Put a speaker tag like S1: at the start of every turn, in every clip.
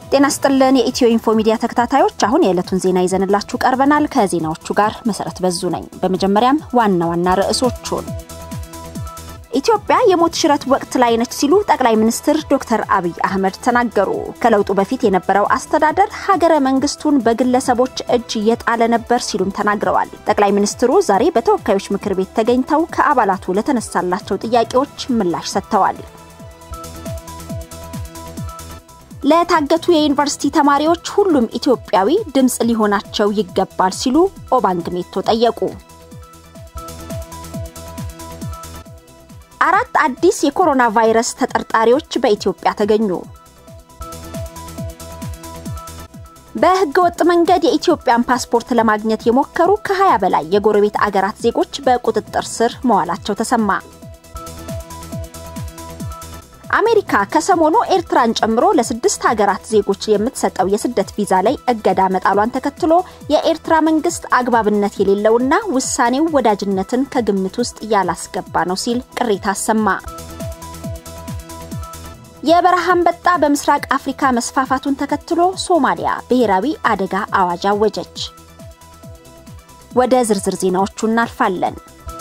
S1: ጤና ስጥልን የኢትዮ ኢንፎ ሚዲያ ተከታታዮች፣ አሁን የዕለቱን ዜና ይዘንላችሁ ቀርበናል። ከዜናዎቹ ጋር መሰረት በዙ ነኝ። በመጀመሪያም ዋና ዋና ርዕሶቹን ኢትዮጵያ የሞት ሽረት ወቅት ላይ ነች ሲሉ ጠቅላይ ሚኒስትር ዶክተር አብይ አህመድ ተናገሩ። ከለውጡ በፊት የነበረው አስተዳደር ሀገረ መንግስቱን በግለሰቦች እጅ እየጣለ ነበር ሲሉም ተናግረዋል። ጠቅላይ ሚኒስትሩ ዛሬ በተወካዮች ምክር ቤት ተገኝተው ከአባላቱ ለተነሳላቸው ጥያቄዎች ምላሽ ሰጥተዋል። ለታገቱ የዩኒቨርሲቲ ተማሪዎች ሁሉም ኢትዮጵያዊ ድምፅ ሊሆናቸው ይገባል ሲሉ ኦባንግ ሜቶ ጠየቁ። አራት አዲስ የኮሮና ቫይረስ ተጠርጣሪዎች በኢትዮጵያ ተገኙ። በህገ ወጥ መንገድ የኢትዮጵያን ፓስፖርት ለማግኘት የሞከሩ ከ20 በላይ የጎረቤት አገራት ዜጎች በቁጥጥር ስር መዋላቸው ተሰማ። አሜሪካ ከሰሞኑ ኤርትራን ጨምሮ ለስድስት ሀገራት ዜጎች የምትሰጠው የስደት ቪዛ ላይ እገዳ መጣሏን ተከትሎ የኤርትራ መንግስት አግባብነት የሌለውና ውሳኔው ወዳጅነትን ከግምት ውስጥ ያላስገባ ነው ሲል ቅሬታ አሰማ። የበረሃ አንበጣ በምስራቅ አፍሪካ መስፋፋቱን ተከትሎ ሶማሊያ ብሔራዊ አደጋ አዋጅ አወጀች። ወደ ዝርዝር ዜናዎቹ እናልፋለን።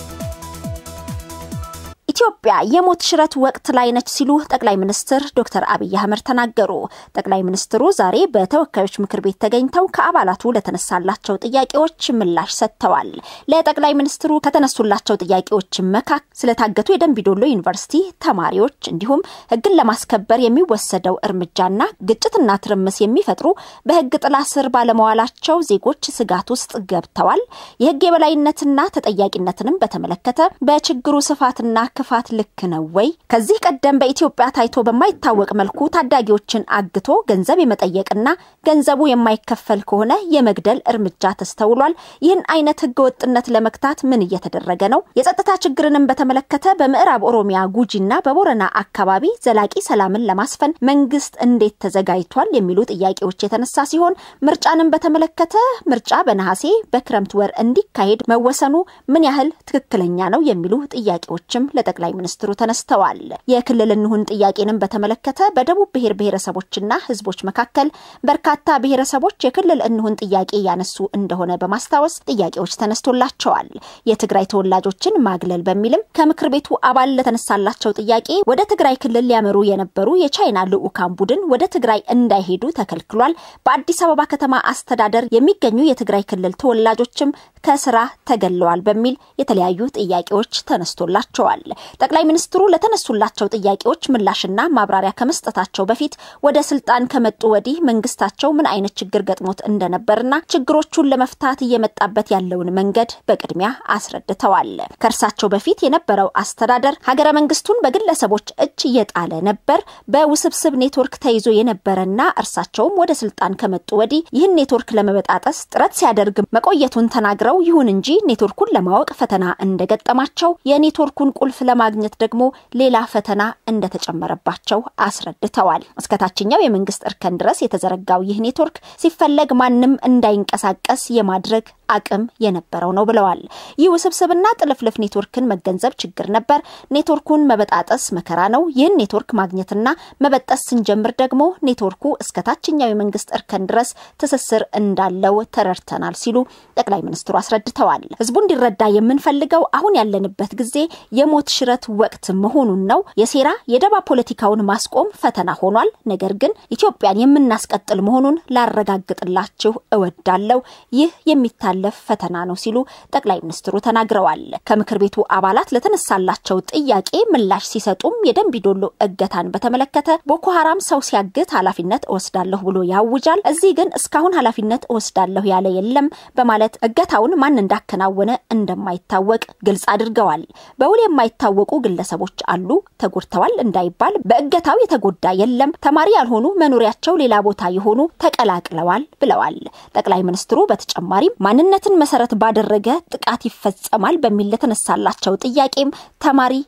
S1: ኢትዮጵያ የሞት ሽረት ወቅት ላይ ነች ሲሉ ጠቅላይ ሚኒስትር ዶክተር አብይ አህመድ ተናገሩ። ጠቅላይ ሚኒስትሩ ዛሬ በተወካዮች ምክር ቤት ተገኝተው ከአባላቱ ለተነሳላቸው ጥያቄዎች ምላሽ ሰጥተዋል። ለጠቅላይ ሚኒስትሩ ከተነሱላቸው ጥያቄዎች መካከል ስለታገቱ የደንቢዶሎ ዩኒቨርሲቲ ተማሪዎች እንዲሁም ሕግን ለማስከበር የሚወሰደው እርምጃና ግጭትና ትርምስ የሚፈጥሩ በሕግ ጥላ ስር ባለመዋላቸው ዜጎች ስጋት ውስጥ ገብተዋል። የሕግ የበላይነትና ተጠያቂነትንም በተመለከተ በችግሩ ስፋትና ክፋት ልክ ነው ወይ? ከዚህ ቀደም በኢትዮጵያ ታይቶ በማይታወቅ መልኩ ታዳጊዎችን አግቶ ገንዘብ የመጠየቅና ገንዘቡ የማይከፈል ከሆነ የመግደል እርምጃ ተስተውሏል። ይህን አይነት ህገወጥነት ለመግታት ምን እየተደረገ ነው? የጸጥታ ችግርንም በተመለከተ በምዕራብ ኦሮሚያ ጉጂና በቦረና አካባቢ ዘላቂ ሰላምን ለማስፈን መንግስት እንዴት ተዘጋጅቷል? የሚሉ ጥያቄዎች የተነሳ ሲሆን ምርጫንም በተመለከተ ምርጫ በነሐሴ በክረምት ወር እንዲካሄድ መወሰኑ ምን ያህል ትክክለኛ ነው? የሚሉ ጥያቄዎችም ጠቅላይ ሚኒስትሩ ተነስተዋል። የክልል እንሁን ጥያቄንም በተመለከተ በደቡብ ብሔር ብሔረሰቦችና ህዝቦች መካከል በርካታ ብሔረሰቦች የክልል እንሁን ጥያቄ ያነሱ እንደሆነ በማስታወስ ጥያቄዎች ተነስቶላቸዋል። የትግራይ ተወላጆችን ማግለል በሚልም ከምክር ቤቱ አባል ለተነሳላቸው ጥያቄ ወደ ትግራይ ክልል ሊያመሩ የነበሩ የቻይና ልዑካን ቡድን ወደ ትግራይ እንዳይሄዱ ተከልክሏል። በአዲስ አበባ ከተማ አስተዳደር የሚገኙ የትግራይ ክልል ተወላጆችም ከስራ ተገለዋል በሚል የተለያዩ ጥያቄዎች ተነስቶላቸዋል። ጠቅላይ ሚኒስትሩ ለተነሱላቸው ጥያቄዎች ምላሽና ማብራሪያ ከመስጠታቸው በፊት ወደ ስልጣን ከመጡ ወዲህ መንግስታቸው ምን አይነት ችግር ገጥሞት እንደነበርና ችግሮቹን ለመፍታት እየመጣበት ያለውን መንገድ በቅድሚያ አስረድተዋል። ከእርሳቸው በፊት የነበረው አስተዳደር ሀገረ መንግስቱን በግለሰቦች እጅ እየጣለ ነበር፣ በውስብስብ ኔትወርክ ተይዞ የነበረና እርሳቸውም ወደ ስልጣን ከመጡ ወዲህ ይህን ኔትወርክ ለመበጣጠስ ጥረት ሲያደርግ መቆየቱን ተናግረው ይሁን እንጂ ኔትወርኩን ለማወቅ ፈተና እንደገጠማቸው የኔትወርኩን ቁልፍ ለማግኘት ደግሞ ሌላ ፈተና እንደተጨመረባቸው አስረድተዋል። እስከ ታችኛው የመንግስት እርከን ድረስ የተዘረጋው ይህ ኔትወርክ ሲፈለግ ማንም እንዳይንቀሳቀስ የማድረግ አቅም የነበረው ነው ብለዋል። ይህ ውስብስብና ጥልፍልፍ ኔትወርክን መገንዘብ ችግር ነበር። ኔትወርኩን መበጣጠስ መከራ ነው። ይህን ኔትወርክ ማግኘትና መበጠስ ስንጀምር ደግሞ ኔትወርኩ እስከ ታችኛው የመንግስት እርከን ድረስ ትስስር እንዳለው ተረድተናል ሲሉ ጠቅላይ ሚኒስትሩ አስረድተዋል። ህዝቡ እንዲረዳ የምንፈልገው አሁን ያለንበት ጊዜ የሞት ሽረት ወቅት መሆኑን ነው። የሴራ የደባ ፖለቲካውን ማስቆም ፈተና ሆኗል። ነገር ግን ኢትዮጵያን የምናስቀጥል መሆኑን ላረጋግጥላችሁ እወዳለሁ። ይህ የሚታለፍ ፈተና ነው ሲሉ ጠቅላይ ሚኒስትሩ ተናግረዋል። ከምክር ቤቱ አባላት ለተነሳላቸው ጥያቄ ምላሽ ሲሰጡም የደንቢዶሎ እገታን በተመለከተ ቦኮ ሀራም ሰው ሲያግት ኃላፊነት እወስዳለሁ ብሎ ያውጃል። እዚህ ግን እስካሁን ኃላፊነት እወስዳለሁ ያለ የለም በማለት እገታውን ማን እንዳከናወነ እንደማይታወቅ ግልጽ አድርገዋል። በውል የማይታወቁ ግለሰቦች አሉ። ተጎድተዋል እንዳይባል በእገታው የተጎዳ የለም። ተማሪ ያልሆኑ መኖሪያቸው ሌላ ቦታ የሆኑ ተቀላቅለዋል ብለዋል። ጠቅላይ ሚኒስትሩ በተጨማሪም ማንነትን መሰረት ባደረገ ጥቃት ይፈጸማል በሚል ለተነሳላቸው ጥያቄም ተማሪ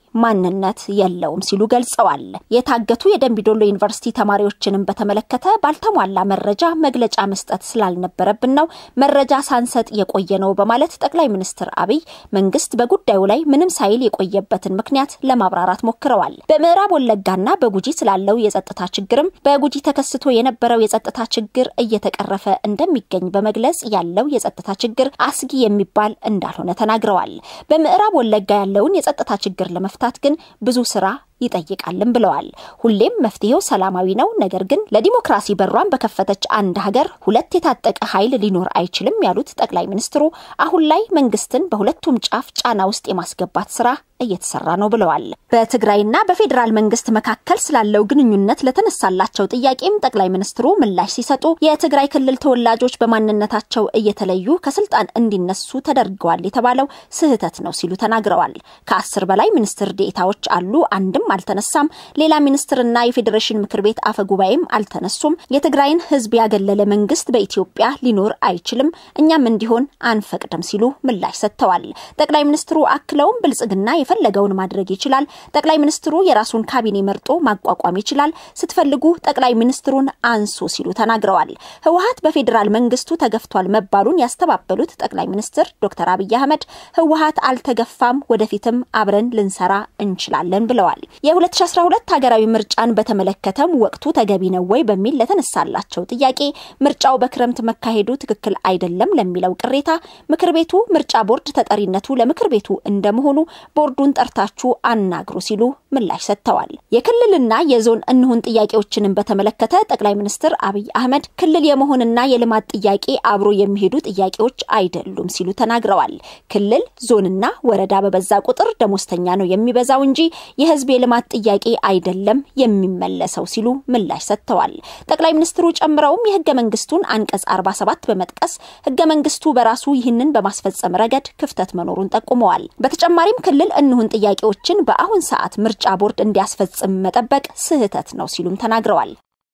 S1: ማንነት የለውም ሲሉ ገልጸዋል። የታገቱ የደንቢዶሎ ዩኒቨርሲቲ ተማሪዎችንም በተመለከተ ባልተሟላ መረጃ መግለጫ መስጠት ስላልነበረብን ነው መረጃ ሳንሰጥ የቆየ ነው በማለት ጠቅላይ ሚኒስትር አብይ መንግስት በጉዳዩ ላይ ምንም ሳይል የቆየበትን ምክንያት ለማብራራት ሞክረዋል። በምዕራብ ወለጋና በጉጂ ስላለው የጸጥታ ችግርም በጉጂ ተከስቶ የነበረው የጸጥታ ችግር እየተቀረፈ እንደሚገኝ በመግለጽ ያለው የጸጥታ ችግር አስጊ የሚባል እንዳልሆነ ተናግረዋል። በምዕራብ ወለጋ ያለውን የጸጥታ ችግር ለመፍታት ግን ብዙ ስራ ይጠይቃልም ብለዋል። ሁሌም መፍትሄው ሰላማዊ ነው፣ ነገር ግን ለዲሞክራሲ በሯን በከፈተች አንድ ሀገር ሁለት የታጠቀ ኃይል ሊኖር አይችልም ያሉት ጠቅላይ ሚኒስትሩ አሁን ላይ መንግስትን በሁለቱም ጫፍ ጫና ውስጥ የማስገባት ስራ እየተሰራ ነው ብለዋል። በትግራይና በፌዴራል መንግስት መካከል ስላለው ግንኙነት ለተነሳላቸው ጥያቄም ጠቅላይ ሚኒስትሩ ምላሽ ሲሰጡ የትግራይ ክልል ተወላጆች በማንነታቸው እየተለዩ ከስልጣን እንዲነሱ ተደርገዋል የተባለው ስህተት ነው ሲሉ ተናግረዋል። ከአስር በላይ ሚኒስትር ዴኤታዎች አሉ፣ አንድም አልተነሳም። ሌላ ሚኒስትርና የፌዴሬሽን ምክር ቤት አፈ ጉባኤም አልተነሱም። የትግራይን ህዝብ ያገለለ መንግስት በኢትዮጵያ ሊኖር አይችልም፣ እኛም እንዲሆን አንፈቅድም ሲሉ ምላሽ ሰጥተዋል። ጠቅላይ ሚኒስትሩ አክለውም ብልጽግና የፈለገውን ማድረግ ይችላል። ጠቅላይ ሚኒስትሩ የራሱን ካቢኔ መርጦ ማቋቋም ይችላል። ስትፈልጉ ጠቅላይ ሚኒስትሩን አንሱ ሲሉ ተናግረዋል። ህወሀት በፌዴራል መንግስቱ ተገፍቷል መባሉን ያስተባበሉት ጠቅላይ ሚኒስትር ዶክተር አብይ አህመድ ህወሀት አልተገፋም፣ ወደፊትም አብረን ልንሰራ እንችላለን ብለዋል። የ2012 ሀገራዊ ምርጫን በተመለከተም ወቅቱ ተገቢ ነው ወይ በሚል ለተነሳላቸው ጥያቄ ምርጫው በክረምት መካሄዱ ትክክል አይደለም ለሚለው ቅሬታ ምክር ቤቱ ምርጫ ቦርድ ተጠሪነቱ ለምክር ቤቱ እንደመሆኑ ቦርዱን ጠርታችሁ አናግሩ ሲሉ ምላሽ ሰጥተዋል። የክልልና የዞን እንሁን ጥያቄዎችንም በተመለከተ ጠቅላይ ሚኒስትር አብይ አህመድ ክልል የመሆንና የልማት ጥያቄ አብሮ የሚሄዱ ጥያቄዎች አይደሉም ሲሉ ተናግረዋል። ክልል ዞንና ወረዳ በበዛ ቁጥር ደሞዝተኛ ነው የሚበዛው እንጂ የህዝብ የልማት ጥያቄ አይደለም የሚመለሰው ሲሉ ምላሽ ሰጥተዋል። ጠቅላይ ሚኒስትሩ ጨምረውም የህገ መንግስቱን አንቀጽ 47 በመጥቀስ ህገ መንግስቱ በራሱ ይህንን በማስፈጸም ረገድ ክፍተት መኖሩን ጠቁመዋል። በተጨማሪም ክልል እንሁን ጥያቄዎችን በአሁን ሰዓት ምርጫ ቦርድ እንዲያስፈጽም መጠበቅ ስህተት ነው ሲሉም ተናግረዋል።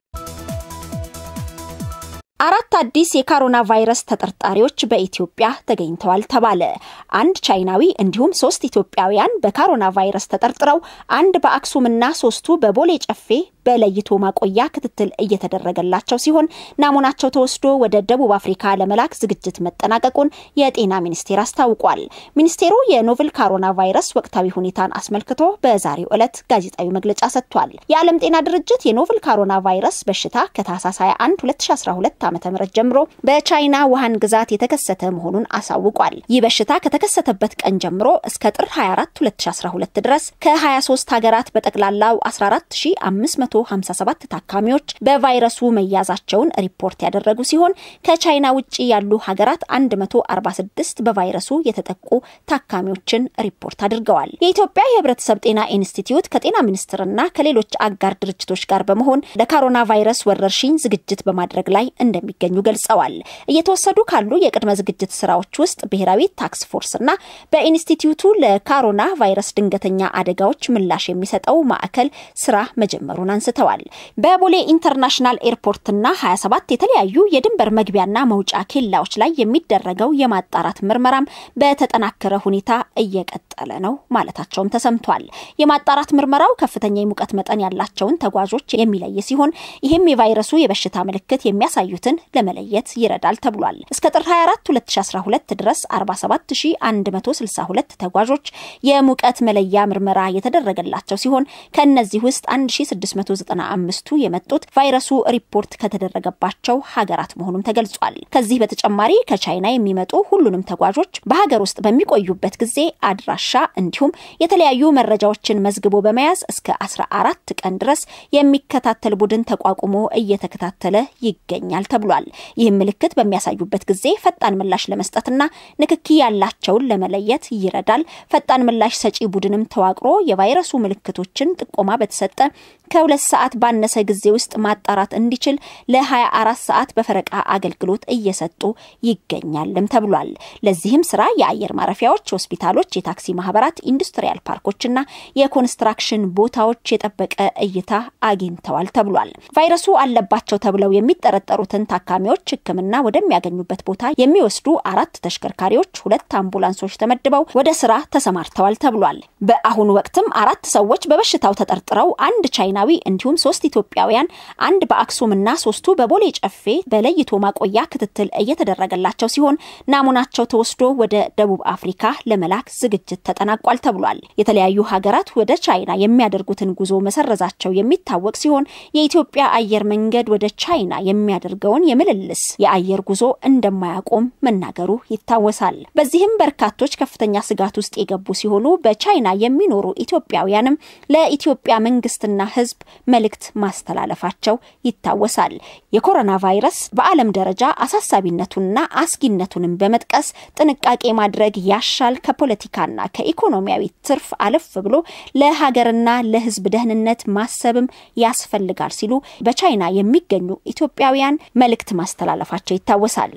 S1: አራት አዲስ የኮሮና ቫይረስ ተጠርጣሪዎች በኢትዮጵያ ተገኝተዋል ተባለ። አንድ ቻይናዊ እንዲሁም ሶስት ኢትዮጵያውያን በኮሮና ቫይረስ ተጠርጥረው አንድ በአክሱምና ሶስቱ በቦሌ ጨፌ በለይቶ ማቆያ ክትትል እየተደረገላቸው ሲሆን ናሙናቸው ተወስዶ ወደ ደቡብ አፍሪካ ለመላክ ዝግጅት መጠናቀቁን የጤና ሚኒስቴር አስታውቋል። ሚኒስቴሩ የኖቨል ኮሮና ቫይረስ ወቅታዊ ሁኔታን አስመልክቶ በዛሬው ዕለት ጋዜጣዊ መግለጫ ሰጥቷል። የዓለም ጤና ድርጅት የኖቨል ኮሮና ቫይረስ በሽታ ከታህሳስ 21 2012 ዓ ም ጀምሮ በቻይና ውሃን ግዛት የተከሰተ መሆኑን አሳውቋል። ይህ በሽታ ከተከሰተበት ቀን ጀምሮ እስከ ጥር 24 2012 ድረስ ከ23 ሀገራት በጠቅላላው 14500 57 ታካሚዎች በቫይረሱ መያዛቸውን ሪፖርት ያደረጉ ሲሆን ከቻይና ውጭ ያሉ ሀገራት 146 በቫይረሱ የተጠቁ ታካሚዎችን ሪፖርት አድርገዋል። የኢትዮጵያ የሕብረተሰብ ጤና ኢንስቲትዩት ከጤና ሚኒስቴርና ከሌሎች አጋር ድርጅቶች ጋር በመሆን ለኮሮና ቫይረስ ወረርሽኝ ዝግጅት በማድረግ ላይ እንደሚገኙ ገልጸዋል። እየተወሰዱ ካሉ የቅድመ ዝግጅት ስራዎች ውስጥ ብሔራዊ ታክስ ፎርስና በኢንስቲትዩቱ ለኮሮና ቫይረስ ድንገተኛ አደጋዎች ምላሽ የሚሰጠው ማዕከል ስራ መጀመሩን አንስተዋል። በቦሌ ኢንተርናሽናል ኤርፖርትና 27 የተለያዩ የድንበር መግቢያና መውጫ ኬላዎች ላይ የሚደረገው የማጣራት ምርመራም በተጠናከረ ሁኔታ እየቀጠለ ነው ማለታቸውም ተሰምቷል። የማጣራት ምርመራው ከፍተኛ የሙቀት መጠን ያላቸውን ተጓዦች የሚለይ ሲሆን ይህም የቫይረሱ የበሽታ ምልክት የሚያሳዩትን ለመለየት ይረዳል ተብሏል። እስከ ጥር 24 2012 ድረስ 47162 ተጓዦች የሙቀት መለያ ምርመራ የተደረገላቸው ሲሆን ከእነዚህ ውስጥ 1695ቱ የመጡት ቫይረሱ ሪፖርት ከተደረገባቸው ሀገራት መሆኑም ተገልጿል። ከዚህ በተጨማሪ ከቻይና የሚመጡ ሁሉንም ተጓዦች በሀገር ውስጥ በሚቆዩበት ጊዜ አድራሻ እንዲሁም የተለያዩ መረጃዎችን መዝግቦ በመያዝ እስከ 14 ቀን ድረስ የሚከታተል ቡድን ተቋቁሞ እየተከታተለ ይገኛል ተብሏል። ይህም ምልክት በሚያሳዩበት ጊዜ ፈጣን ምላሽ ለመስጠትና ንክኪ ያላቸውን ለመለየት ይረዳል። ፈጣን ምላሽ ሰጪ ቡድንም ተዋቅሮ የቫይረሱ ምልክቶችን ጥቆማ በተሰጠ ከሁለት ከሁለት ሰዓት ባነሰ ጊዜ ውስጥ ማጣራት እንዲችል ለ24 ሰዓት በፈረቃ አገልግሎት እየሰጡ ይገኛልም ተብሏል። ለዚህም ስራ የአየር ማረፊያዎች፣ ሆስፒታሎች፣ የታክሲ ማህበራት፣ ኢንዱስትሪያል ፓርኮችና የኮንስትራክሽን ቦታዎች የጠበቀ እይታ አግኝተዋል ተብሏል። ቫይረሱ አለባቸው ተብለው የሚጠረጠሩትን ታካሚዎች ሕክምና ወደሚያገኙበት ቦታ የሚወስዱ አራት ተሽከርካሪዎች፣ ሁለት አምቡላንሶች ተመድበው ወደ ስራ ተሰማርተዋል ተብሏል። በአሁኑ ወቅትም አራት ሰዎች በበሽታው ተጠርጥረው አንድ ቻይናዊ እንዲሁም ሶስት ኢትዮጵያውያን አንድ በአክሱምና ሶስቱ በቦሌ ጨፌ በለይቶ ማቆያ ክትትል እየተደረገላቸው ሲሆን ናሙናቸው ተወስዶ ወደ ደቡብ አፍሪካ ለመላክ ዝግጅት ተጠናቋል ተብሏል። የተለያዩ ሀገራት ወደ ቻይና የሚያደርጉትን ጉዞ መሰረዛቸው የሚታወቅ ሲሆን የኢትዮጵያ አየር መንገድ ወደ ቻይና የሚያደርገውን የምልልስ የአየር ጉዞ እንደማያቆም መናገሩ ይታወሳል። በዚህም በርካቶች ከፍተኛ ስጋት ውስጥ የገቡ ሲሆኑ በቻይና የሚኖሩ ኢትዮጵያውያንም ለኢትዮጵያ መንግስትና ሕዝብ መልእክት ማስተላለፋቸው ይታወሳል። የኮሮና ቫይረስ በዓለም ደረጃ አሳሳቢነቱንና አስጊነቱንም በመጥቀስ ጥንቃቄ ማድረግ ያሻል፣ ከፖለቲካና ከኢኮኖሚያዊ ትርፍ አለፍ ብሎ ለሀገርና ለሕዝብ ደህንነት ማሰብም ያስፈልጋል ሲሉ በቻይና የሚገኙ ኢትዮጵያውያን መልእክት ማስተላለፋቸው ይታወሳል።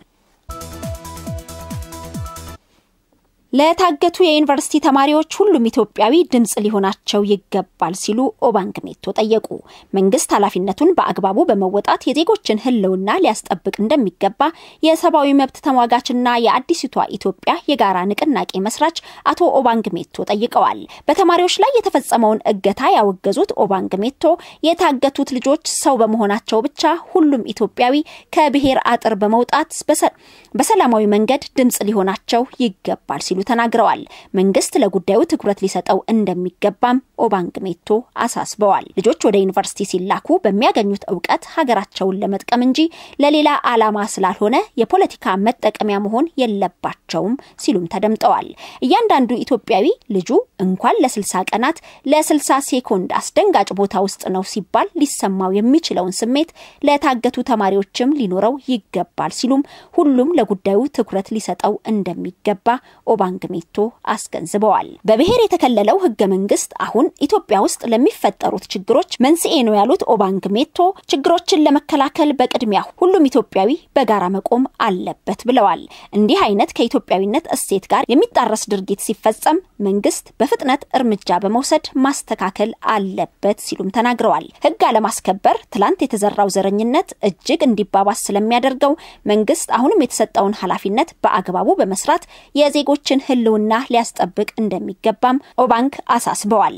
S1: ለታገቱ የዩኒቨርሲቲ ተማሪዎች ሁሉም ኢትዮጵያዊ ድምፅ ሊሆናቸው ይገባል ሲሉ ኦባንግ ሜቶ ጠየቁ። መንግስት ኃላፊነቱን በአግባቡ በመወጣት የዜጎችን ህልውና ሊያስጠብቅ እንደሚገባ የሰብአዊ መብት ተሟጋችና የአዲሲቷ ኢትዮጵያ የጋራ ንቅናቄ መስራች አቶ ኦባንግ ሜቶ ጠይቀዋል። በተማሪዎች ላይ የተፈጸመውን እገታ ያወገዙት ኦባንግ ሜቶ የታገቱት ልጆች ሰው በመሆናቸው ብቻ ሁሉም ኢትዮጵያዊ ከብሔር አጥር በመውጣት በሰላማዊ መንገድ ድምፅ ሊሆናቸው ይገባል ሲሉ ተናግረዋል። መንግስት ለጉዳዩ ትኩረት ሊሰጠው እንደሚገባም ኦባንግ ሜቶ አሳስበዋል። ልጆች ወደ ዩኒቨርሲቲ ሲላኩ በሚያገኙት እውቀት ሀገራቸውን ለመጥቀም እንጂ ለሌላ ዓላማ ስላልሆነ የፖለቲካ መጠቀሚያ መሆን የለባቸውም ሲሉም ተደምጠዋል። እያንዳንዱ ኢትዮጵያዊ ልጁ እንኳን ለስልሳ ቀናት ለስልሳ ሴኮንድ አስደንጋጭ ቦታ ውስጥ ነው ሲባል ሊሰማው የሚችለውን ስሜት ለታገቱ ተማሪዎችም ሊኖረው ይገባል ሲሉም ሁሉም ለጉዳዩ ትኩረት ሊሰጠው እንደሚገባ ኦባንግ ሜቶ አስገንዝበዋል። በብሔር የተከለለው ህገ መንግስት አሁን ኢትዮጵያ ውስጥ ለሚፈጠሩት ችግሮች መንስኤ ነው ያሉት ኦባንግ ሜቶ ችግሮችን ለመከላከል በቅድሚያ ሁሉም ኢትዮጵያዊ በጋራ መቆም አለበት ብለዋል። እንዲህ አይነት ከኢትዮጵያዊነት እሴት ጋር የሚጣረስ ድርጊት ሲፈጸም መንግስት በፍጥነት እርምጃ በመውሰድ ማስተካከል አለበት ሲሉም ተናግረዋል። ህግ አለማስከበር ትላንት የተዘራው ዘረኝነት እጅግ እንዲባባስ ስለሚያደርገው መንግስት አሁንም የተሰጠውን ኃላፊነት በአግባቡ በመስራት የዜጎችን ህልውና ሊያስጠብቅ እንደሚገባም ኦባንግ አሳስበዋል።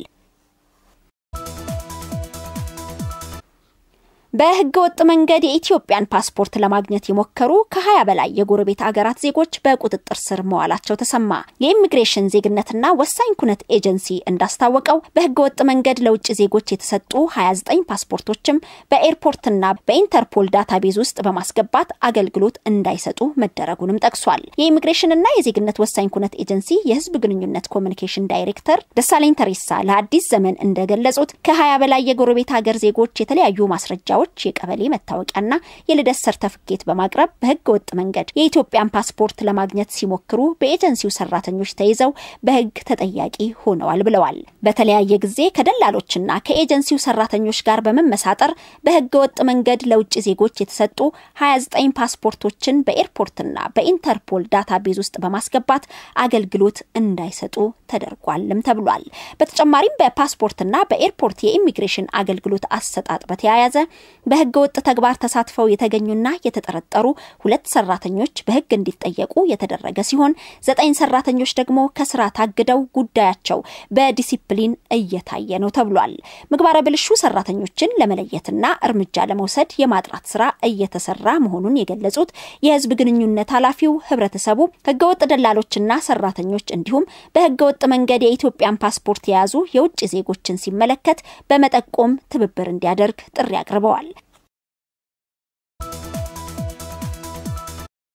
S1: በህገ ወጥ መንገድ የኢትዮጵያን ፓስፖርት ለማግኘት የሞከሩ ከ20 በላይ የጎረቤት አገራት ዜጎች በቁጥጥር ስር መዋላቸው ተሰማ። የኢሚግሬሽን ዜግነትና ወሳኝ ኩነት ኤጀንሲ እንዳስታወቀው በህገ ወጥ መንገድ ለውጭ ዜጎች የተሰጡ 29 ፓስፖርቶችም በኤርፖርትና በኢንተርፖል ዳታቤዝ ውስጥ በማስገባት አገልግሎት እንዳይሰጡ መደረጉንም ጠቅሷል። የኢሚግሬሽንና የዜግነት ወሳኝ ኩነት ኤጀንሲ የህዝብ ግንኙነት ኮሚኒኬሽን ዳይሬክተር ደሳለኝ ተሬሳ ለአዲስ ዘመን እንደገለጹት ከ20 በላይ የጎረቤት ሀገር ዜጎች የተለያዩ ማስረጃዎች የቀበሌ መታወቂያና የልደት ሰርተፍኬት በማቅረብ በህገ ወጥ መንገድ የኢትዮጵያን ፓስፖርት ለማግኘት ሲሞክሩ በኤጀንሲው ሰራተኞች ተይዘው በህግ ተጠያቂ ሆነዋል ብለዋል። በተለያየ ጊዜ ከደላሎችና ከኤጀንሲው ሰራተኞች ጋር በመመሳጠር በህገ ወጥ መንገድ ለውጭ ዜጎች የተሰጡ 29 ፓስፖርቶችን በኤርፖርትና በኢንተርፖል ዳታቤዝ ውስጥ በማስገባት አገልግሎት እንዳይሰጡ ተደርጓልም ተብሏል። በተጨማሪም በፓስፖርትና በኤርፖርት የኢሚግሬሽን አገልግሎት አሰጣጥ በተያያዘ በህገ ወጥ ተግባር ተሳትፈው የተገኙና የተጠረጠሩ ሁለት ሰራተኞች በህግ እንዲጠየቁ የተደረገ ሲሆን ዘጠኝ ሰራተኞች ደግሞ ከስራ ታግደው ጉዳያቸው በዲሲፕሊን እየታየ ነው ተብሏል። ምግባረ ብልሹ ሰራተኞችን ለመለየትና እርምጃ ለመውሰድ የማጥራት ስራ እየተሰራ መሆኑን የገለጹት የህዝብ ግንኙነት ኃላፊው ህብረተሰቡ ህገወጥ ደላሎችና ሰራተኞች እንዲሁም በህገወጥ መንገድ የኢትዮጵያን ፓስፖርት የያዙ የውጭ ዜጎችን ሲመለከት በመጠቆም ትብብር እንዲያደርግ ጥሪ አቅርበዋል።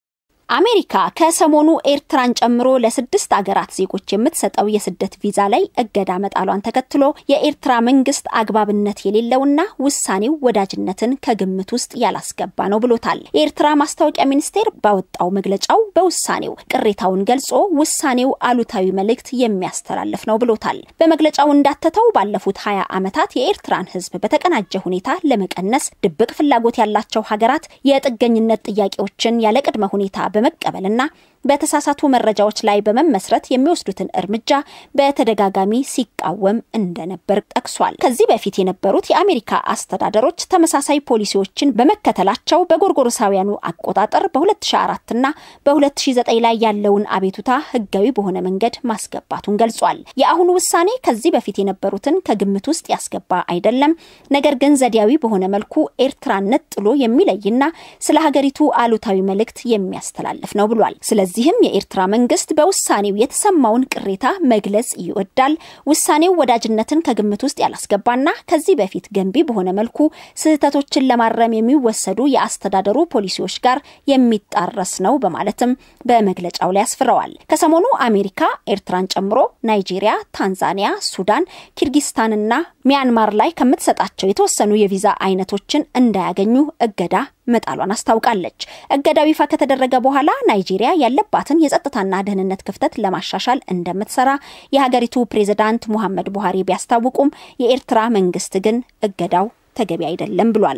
S1: አሜሪካ ከሰሞኑ ኤርትራን ጨምሮ ለስድስት አገራት ዜጎች የምትሰጠው የስደት ቪዛ ላይ እገዳ መጣሏን ተከትሎ የኤርትራ መንግስት አግባብነት የሌለውና ውሳኔው ወዳጅነትን ከግምት ውስጥ ያላስገባ ነው ብሎታል። የኤርትራ ማስታወቂያ ሚኒስቴር ባወጣው መግለጫው በውሳኔው ቅሬታውን ገልጾ ውሳኔው አሉታዊ መልእክት የሚያስተላልፍ ነው ብሎታል። በመግለጫው እንዳተተው ባለፉት ሀያ ዓመታት የኤርትራን ሕዝብ በተቀናጀ ሁኔታ ለመቀነስ ድብቅ ፍላጎት ያላቸው ሀገራት የጥገኝነት ጥያቄዎችን ያለ ቅድመ ሁኔታ በመቀበልና በተሳሳቱ መረጃዎች ላይ በመመስረት የሚወስዱትን እርምጃ በተደጋጋሚ ሲቃወም እንደነበር ጠቅሷል። ከዚህ በፊት የነበሩት የአሜሪካ አስተዳደሮች ተመሳሳይ ፖሊሲዎችን በመከተላቸው በጎርጎሮሳውያኑ አቆጣጠር በ2004 እና በ2009 ላይ ያለውን አቤቱታ ህጋዊ በሆነ መንገድ ማስገባቱን ገልጿል። የአሁኑ ውሳኔ ከዚህ በፊት የነበሩትን ከግምት ውስጥ ያስገባ አይደለም፣ ነገር ግን ዘዴያዊ በሆነ መልኩ ኤርትራን ነጥሎ የሚለይና ስለ ሀገሪቱ አሉታዊ መልእክት የሚያስተላልፍ ነው ብሏል። ስለዚህም የኤርትራ መንግስት በውሳኔው የተሰማውን ቅሬታ መግለጽ ይወዳል። ውሳኔው ወዳጅነትን ከግምት ውስጥ ያላስገባና ከዚህ በፊት ገንቢ በሆነ መልኩ ስህተቶችን ለማረም የሚወሰዱ የአስተዳደሩ ፖሊሲዎች ጋር የሚጣረስ ነው በማለትም በመግለጫው ላይ አስፍረዋል። ከሰሞኑ አሜሪካ ኤርትራን ጨምሮ ናይጄሪያ፣ ታንዛኒያ፣ ሱዳን፣ ኪርጊስታንና ሚያንማር ላይ ከምትሰጣቸው የተወሰኑ የቪዛ አይነቶችን እንዳያገኙ እገዳ መጣሏን አስታውቃለች። እገዳው ይፋ ከተደረገ በኋላ ናይጄሪያ ያለባትን የጸጥታና ደህንነት ክፍተት ለማሻሻል እንደምትሰራ የሀገሪቱ ፕሬዝዳንት ሙሐመድ ቡሃሪ ቢያስታውቁም የኤርትራ መንግስት ግን እገዳው ተገቢ አይደለም ብሏል።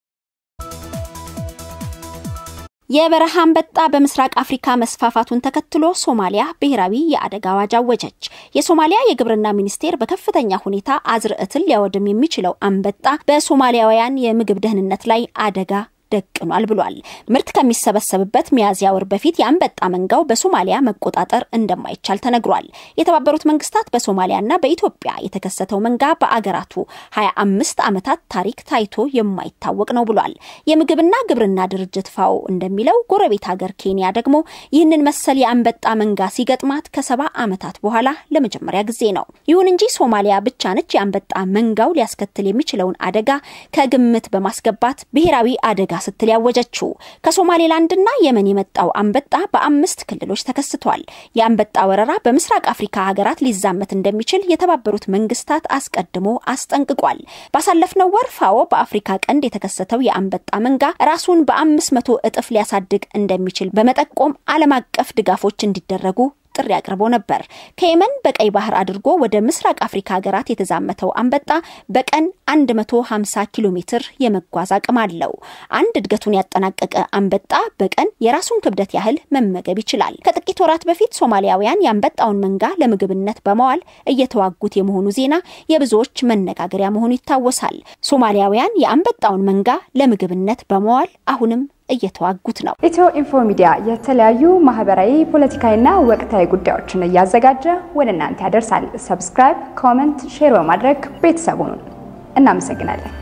S1: የበረሃ አንበጣ በምስራቅ አፍሪካ መስፋፋቱን ተከትሎ ሶማሊያ ብሔራዊ የአደጋ አዋጅ አወጀች። የሶማሊያ የግብርና ሚኒስቴር በከፍተኛ ሁኔታ አዝርዕትን ሊያወድም የሚችለው አንበጣ በሶማሊያውያን የምግብ ደህንነት ላይ አደጋ ደቅኗል ብሏል። ምርት ከሚሰበሰብበት ሚያዝያ ወር በፊት የአንበጣ መንጋው በሶማሊያ መቆጣጠር እንደማይቻል ተነግሯል። የተባበሩት መንግስታት በሶማሊያና በኢትዮጵያ የተከሰተው መንጋ በአገራቱ 25 ዓመታት ታሪክ ታይቶ የማይታወቅ ነው ብሏል። የምግብና ግብርና ድርጅት ፋኦ እንደሚለው ጎረቤት ሀገር ኬንያ ደግሞ ይህንን መሰል የአንበጣ መንጋ ሲገጥማት ከሰባ ዓመታት በኋላ ለመጀመሪያ ጊዜ ነው። ይሁን እንጂ ሶማሊያ ብቻ ነች የአንበጣ መንጋው ሊያስከትል የሚችለውን አደጋ ከግምት በማስገባት ብሔራዊ አደጋ ስትል ያወጀችው ከሶማሌላንድና የመን የመጣው አንበጣ በአምስት ክልሎች ተከስቷል። የአንበጣ ወረራ በምስራቅ አፍሪካ ሀገራት ሊዛመት እንደሚችል የተባበሩት መንግስታት አስቀድሞ አስጠንቅቋል። ባሳለፍነው ወር ፋኦ በአፍሪካ ቀንድ የተከሰተው የአንበጣ መንጋ ራሱን በአምስት መቶ እጥፍ ሊያሳድግ እንደሚችል በመጠቆም ዓለም አቀፍ ድጋፎች እንዲደረጉ ጥሪ አቅርቦ ነበር። ከየመን በቀይ ባህር አድርጎ ወደ ምስራቅ አፍሪካ ሀገራት የተዛመተው አንበጣ በቀን 150 ኪሎ ሜትር የመጓዝ አቅም አለው። አንድ እድገቱን ያጠናቀቀ አንበጣ በቀን የራሱን ክብደት ያህል መመገብ ይችላል። ከጥቂት ወራት በፊት ሶማሊያውያን የአንበጣውን መንጋ ለምግብነት በመዋል እየተዋጉት የመሆኑ ዜና የብዙዎች መነጋገሪያ መሆኑ ይታወሳል። ሶማሊያውያን የአንበጣውን መንጋ ለምግብነት በመዋል አሁንም እየተዋጉት ነው።
S2: ኢትዮ ኢንፎ ሚዲያ የተለያዩ ማህበራዊ፣ ፖለቲካዊና ወቅታዊ ጉዳዮችን እያዘጋጀ ወደ እናንተ ያደርሳል። ሰብስክራይብ፣ ኮመንት፣ ሼር በማድረግ ቤተሰቡን እናመሰግናለን።